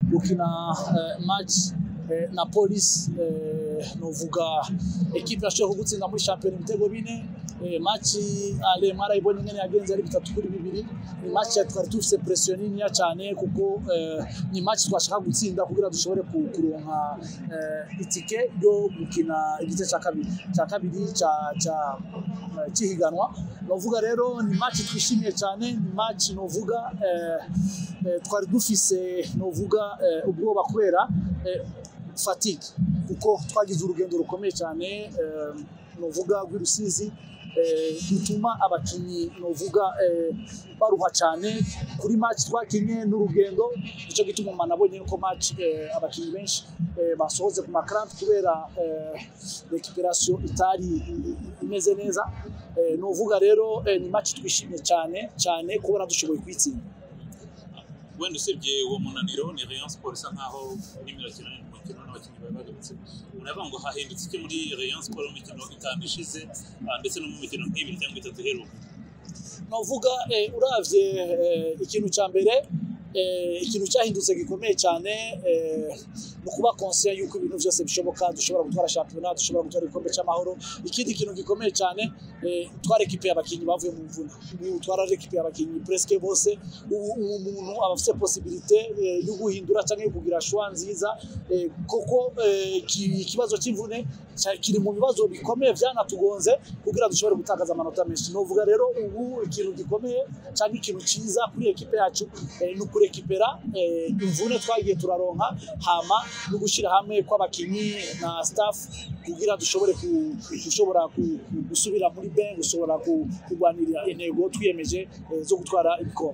gukina eh, match eh, na polisi eh, novuga ekipe yashoboye kugutsinda muri shampiyona ibitego bine eh, match ale mwarayibonye ingene yagenze ari bitatu kuri bibiri ni match ya twari dufise pression niniya cyane kuko eh, ni match twashaka gutsinda kugira dushobore ku- kuronka eh, itike yo gukina igice cya kabiri cya kabiri cya cya eh, cy'ihiganwa novuga rero ni match twishimiye cyane ni match novuga eh, eh, twari dufise novuga eh, ubwoba kubera eh, fatigue kuko twagize urugendo rukomeye cyane eh, novuga rw'Irusizi eh, bituma abakinnyi novuga eh, baruha cyane kuri match twakinye n'urugendo nicyo gituma umuntu abonye ko match eh, abakinnyi benshi eh, basohotse ku makarante kubera eh, recuperation itari i- imeze neza eh, novuga rero eh, ni match twishimye cyane cyane kubona dushoboye kwitsinda wenda usibye uwo munaniro ni Rayon Sport isa nkaho irimo irakina umukino n'abakinnyi bari bagarutse uravuga ngo hahindutse iki muri Rayon Sport mu mikino itanu ishize ah, ndetse no mu mikino nk'ibiri cyangwa itatu iheruka novuga eh, uravye eh, ikintu cya mbere eh, ikintu cyahindutse gikomeye cyane eh, ni ukuba conscient yuko ibintu byose bishoboka dushobora gutwara shampiyona dushobora gutwara igikombe cy'amahoro ikindi kintu gikomeye cyane eh, twarekipiye abakinnyi bavuye mu mvune ubu twararekipiye abakinnyi presque bose ubu ubu umuntu aba afite possibilité eh, yo guhindura cyangwa yo kugira choix nziza eh, koko eh, ki- ikibazo cy'imvune cya- kiri mu bibazo bikomeye byanatugonze kugira dushobore gutakaza amanota menshi novuga rero ubu ikintu gikomeye cyangwa ikintu cyiza kuri ekipe yacu eh, ni ukurekipera eh, imvune twagiye turaronka hama no gushyira hamwe kw'abakinnyi na staff kugira dushobore ku- gushobora ku- ku- gusubira muri ben gushobora ku- kurwanirira intego twiyemeje eh, zo gutwara ibikombe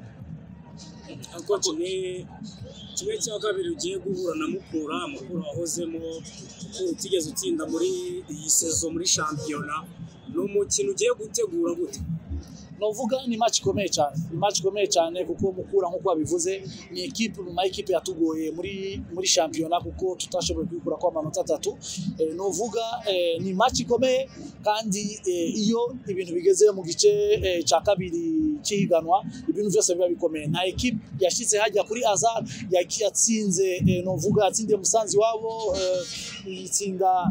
ariko kimwe kimwe cya kabiri ugiye guhura na mukura mukura wahozemo utigeze utsinda muri iyi sezo muri shampiyona ni umukino ugiye gutegura gute novuga ni match ikomeye cyane ni match ikomeye cyane kuko mukura nk'uko babivuze ni ekipe mu ma ekipe yatugoye muri muri shampiyona kuko tutashoboye kwikura kwa amanota atatu eh, novuga eh, ni match ikomeye kandi eh, iyo ibintu bigeze mu gice eh, cya kabiri cy'ihiganwa ibintu byose biba bikomeye nta ekipe yashyize hajya kuri azar yaki- yatsinze eh, novuga yatsindiye musanzi wabo eh, itsinda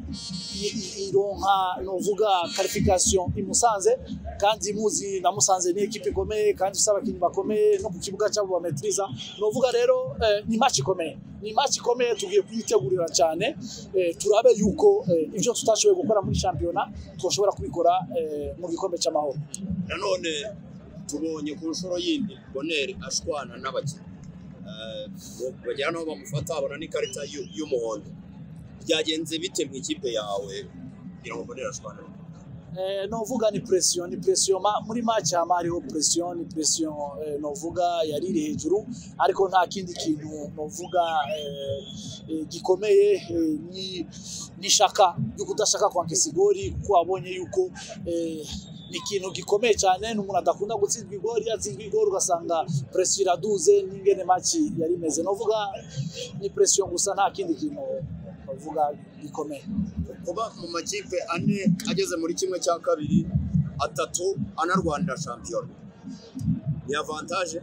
i- i- ironka novuga qualification imusanze kandi muzi na musanze ni ekipe ikomeye kandi ifite abakinnyi bakomeye no ku kibuga cyabo bametiriza novuga rero eh, ni match ikomeye ni match ikomeye tugiye kuyitegurira cyane eh, turabe yuko eh, ibyo tutashoboye gukora muri shampiyona twashobora kubikora eh, mu gikombe cy'amahoro nanone tubonye ku nshuro yindi boneri ashwana n'abakinnyi Eh, bagera n'aho bamufata babona n'ikarita y'u- y'umuhondo byagenze bite mu ikipe yawe kugira ngo boneri ashwane Eh, novuga ni pression ni pression ma, muri match hama hariho pression ni pression eh, novuga yari iri hejuru ariko nta kindi kintu novuga eh, eh, gikomeye eh, ni ni shaka yo kudashaka kwanka isigori kuko wabonye yuko eh, ni ikintu gikomeye cyane ni umuntu adakunda gutsindwa igori yatsindwa igori ugasanga pression iraduze n'ingene match yari imeze novuga ni pression gusa nta kindi kintu novuga gikomeye kuba mu makipe ane ageze muri kimwe cya kabiri atatu anarwanira shampiyona ni avantaje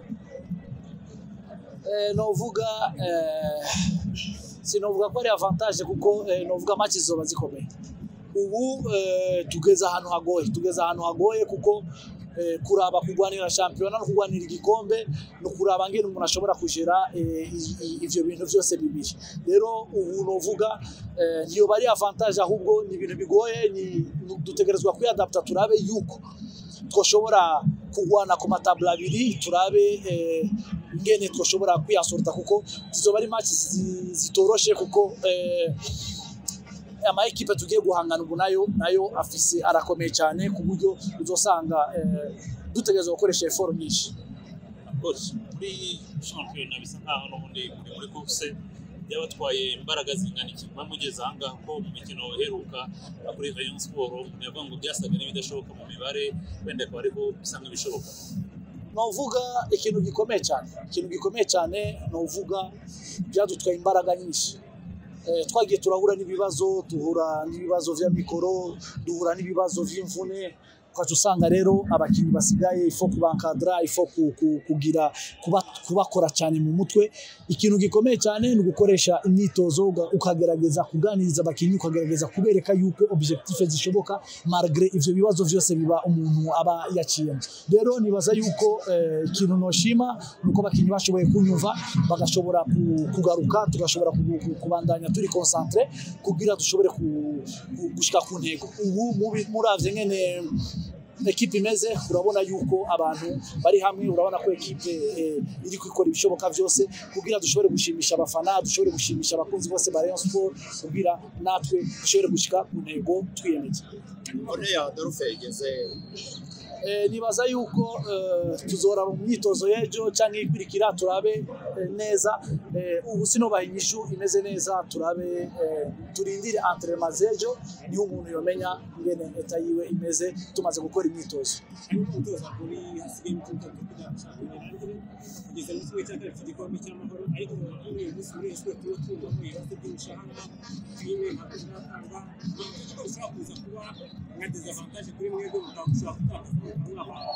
Eh, novuga eh, sinovuga ko ari avantage kuko eh, novuga match zizoba zikomeye ubu eh, tugeze ahantu hagoye tugeze ahantu hagoye kuko eh, kuraba kurwanira shampiyona no kurwanira igikombe no kuraba ngene umuntu ashobora kugera eh, i- i- ivyo bintu byose bibiri rero ubu novuga eh, ntiyo bari avantage ahubwo ni ibintu bigoye ni ni- dutegerezwa kwiadapta turabe yuko twoshobora kurwana ku matabula abiri turabe eh, ingene twoshobora kwiyasorta kuko zizoba ari match zi- zitoroshe kuko eh, ama ekipe tugiye guhangana ubu nayo nayo afise arakomeye cyane ku buryo uzosanga eh, dutegerezwa gukoresha effort nyinshi Coach, muri shampiyona bisa nkaho n'ubundi muri muri course byabatwaye imbaraga zingana iki kuba mugeze aha ngaha ko mu mikino iheruka kuri Rayon Sport yavuga ngo byasaga n'ibidashoboka mu mibare wenda akaba ariko bisa nk'ibishoboka novuga ikintu gikomeye cyane ikintu gikomeye cyane novuga byadutwaye imbaraga nyinshi eh, twagiye turahura n'ibibazo duhura n'ibibazo vya mikoro duhura n'ibibazo vy'imvune ukaca usanga rero abakinnyi basigaye ifo kubankadra ifo ku- ku- kugira kuba- kubakora cyane mu mutwe ikintu gikomeye cyane ni ugukoresha imyitozo uga- ukagerageza kuganiriza abakinnyi ukagerageza kubereka yuko objectif zishoboka malgré ivyo bibazo byose biba umuntu aba yaciyemo rero nibaza yuko eh, ikintu noshima ni uko abakinnyi bashoboye kunyumva bagashobora ku- kugaruka tugashobora ku- ku- kubandanya turi concentre kugira dushobore ku- ku- gushika ku ntego ubu mubi- muravye nyene ekipe imeze urabona yuko abantu bari hamwe urabona ko ekipe eh, iri kwikora ibishoboka byose kugira dushobore gushimisha abafana dushobore gushimisha abakunzi bose ba Rayon Sport kugira natwe dushobore gushika ku ntego twiyemeje none ya Adolphe yageze Eh, nibaza yuko eh, tuzora mu myitozo y'ejo cyangwa ikurikira turabe eh, neza eh, ubu sinobaha inyishu imeze neza turabe eh, turindire entraînement z'ejo niho umuntu yomenya ingene eta yiwe imeze tumaze gukora imyitozo ariko umutoza kuri hasigaye imituka kugira gushaka kugeza mu kimwe cya kabiri cy'igikombe cy'amahoro ariko kuri uyu munsi muri Rayon tuba twumva ibibazo by'umushahara filime ntabwo ziratanga ushobora kuza kuba nka dezavantage kuri mwebwe mukaba mushobora gutakaza umwaka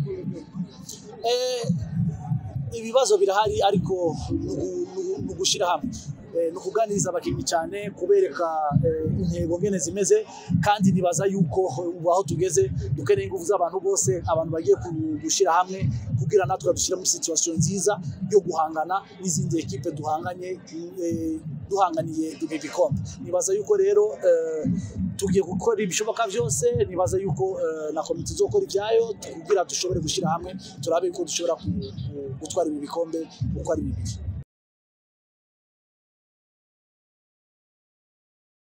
Eh, ibibazo birahari ariko ni ugu- ni ugu- ni ugushyira hamwe Eh, ni ukuganiriza abakinnyi cyane kubereka eh, intego ngene zimeze kandi nibaza yuko ubu aho tugeze dukeneye ingufu z'abantu bose abantu bagiye ku- gushyira hamwe kugira natwe dushyira muri situation nziza yo guhangana n'izindi ekipe duhanganye eh, duhanganiye ibi bikombe nibaza yuko rero eh, tugiye gukora ibishoboka byose nibaza yuko eh, na komite izokora ibyayo kugira dushobore gushyira hamwe turabe yuko dushobora ku- ku- gutwara ibi bikombe uko ari bibiri